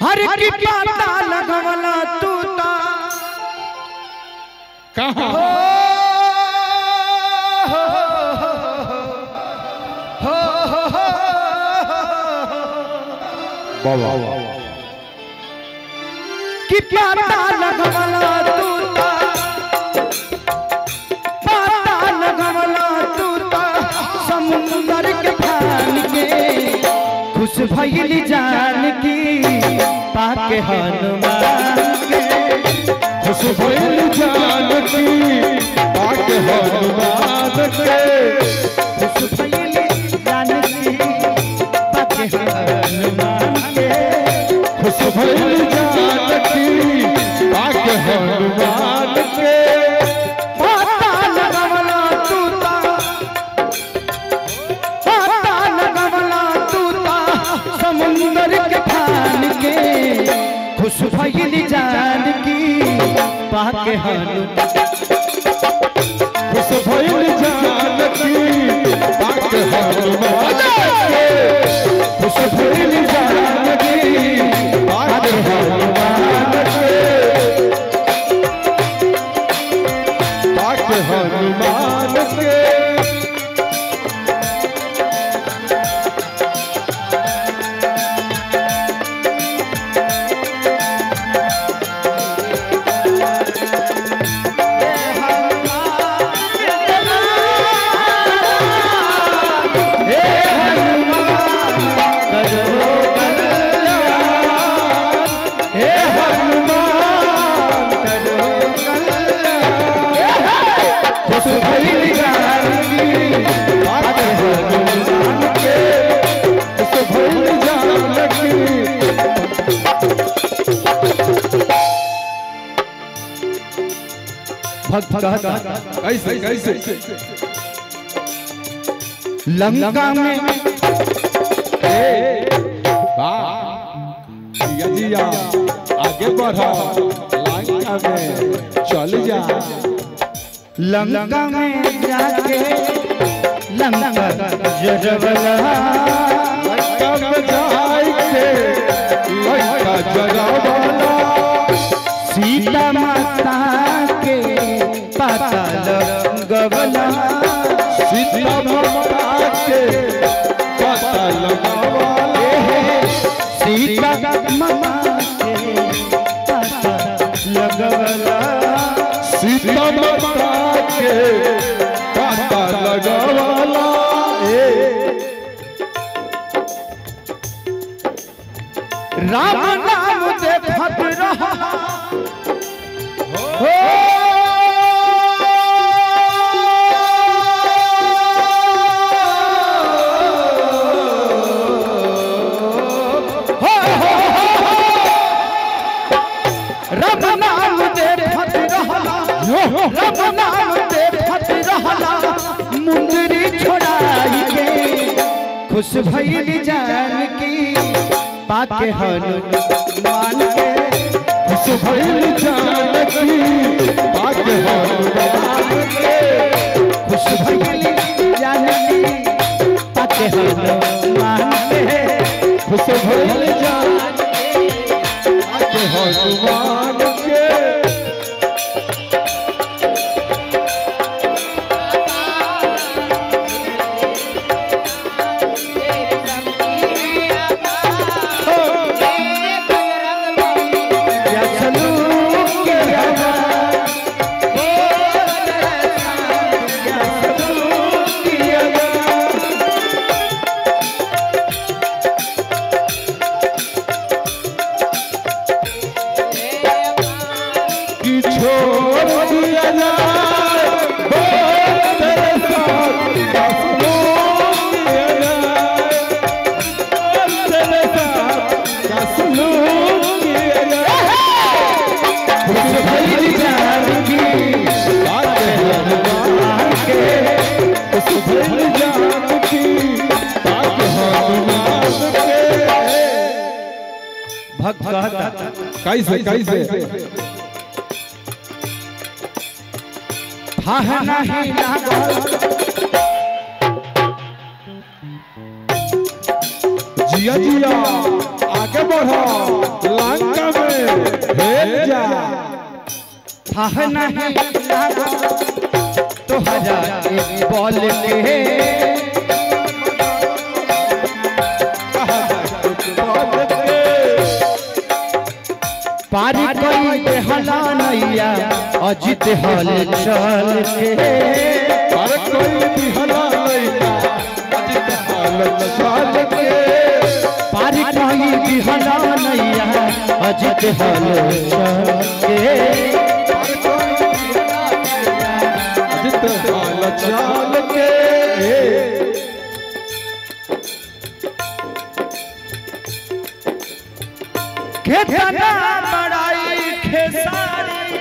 हर की पाता लगवला तू ता कहाँ बाबा कि पाता लगवला तू ता पाता लगवला तू ता समुंदर के फान के खुश भइल जान की पाके हनुमान के खुश भइल जानकी पाक हनुमान के खुश भइल जान की पाके हनुमान के खुश भइल जानकी पाक हनुमान के पाता लगवला तू ता पाता लगवला तू ता समुंदर के फान के खुश भइल जान की पाके हनुमान खुश भइल जानकी पाक हनुमान के खुश भइल जानकी पाक हनुमान के पाक हनुमान के खुश भइल जानकी पाक हनुमान के खुश भइल जानकी भक्त कहता कैसे कैसे लंका में जिया जिया आगे बढ़ा लंका में चल जा लंका में जाके लंका जरवला लंका में जाके लंका जरावाला सीता माता के पता लगवला सीता माता के पता लगावाले सीता माता के पता लगवला सीता माता के पता लगावाला राम नाम देखत रहा हो राम नाम देखत रहला राम नाम देखत रहला मुंदरी छोड़ाई के खुश भइल जान की पाके हनुमान के खुश भइल जानकी पाक हनुमान के खुश भइल जान की पाके हनुमान के खुश भइल जानकी पाक हनुमान के या चलू के हवा या चलू के हवा कि छोड़ दिया जाए बोल तेरे साथ कसमों दिया जाए बोल तेरे साथ कसमों दिया जाए खुश भइल जानकी बात हनुमान के खुश भइल जानकी बात हनुमान के भक्त कहता कैसे कैसे था नहीं लागल जिया जिया आगे बढ़ो लंका में हेल जा था नहीं लागो तोहरा एक बॉल के पारी कोई बेहला नैया अजित हल चल के अरे कोई भी हला लइका अजित हालत चाल के पारी कोई बेहला नैया अजित हल चल के अजित हालत चाल के खेतना बड़ाई खेसारी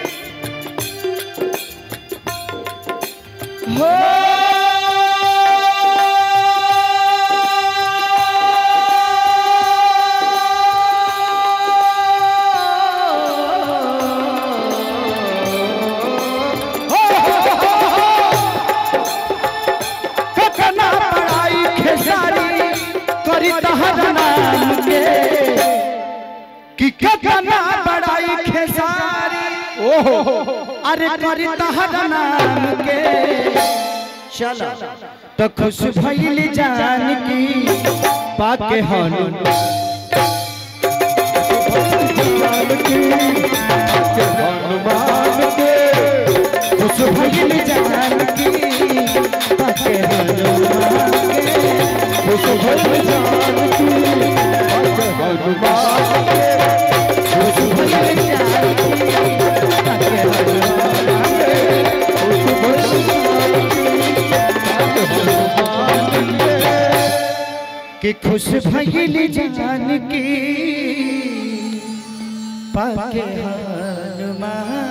हो कतना बड़ाई खेसारी करी तहर नाम के कि कतना बड़ाई खेसारी ओहो अरे करी तहर नाम के चल तो खुश भइल जान की पाके हनु जान की के हनुमान के खुश भइल जान की पाके हनुमान के खुश भइल जान की के हनुमान के खुश भइल जान की पाके हनुमान के खुश भइल जान की के हनुमान के कि खुश भइल जान की पाके हनुमान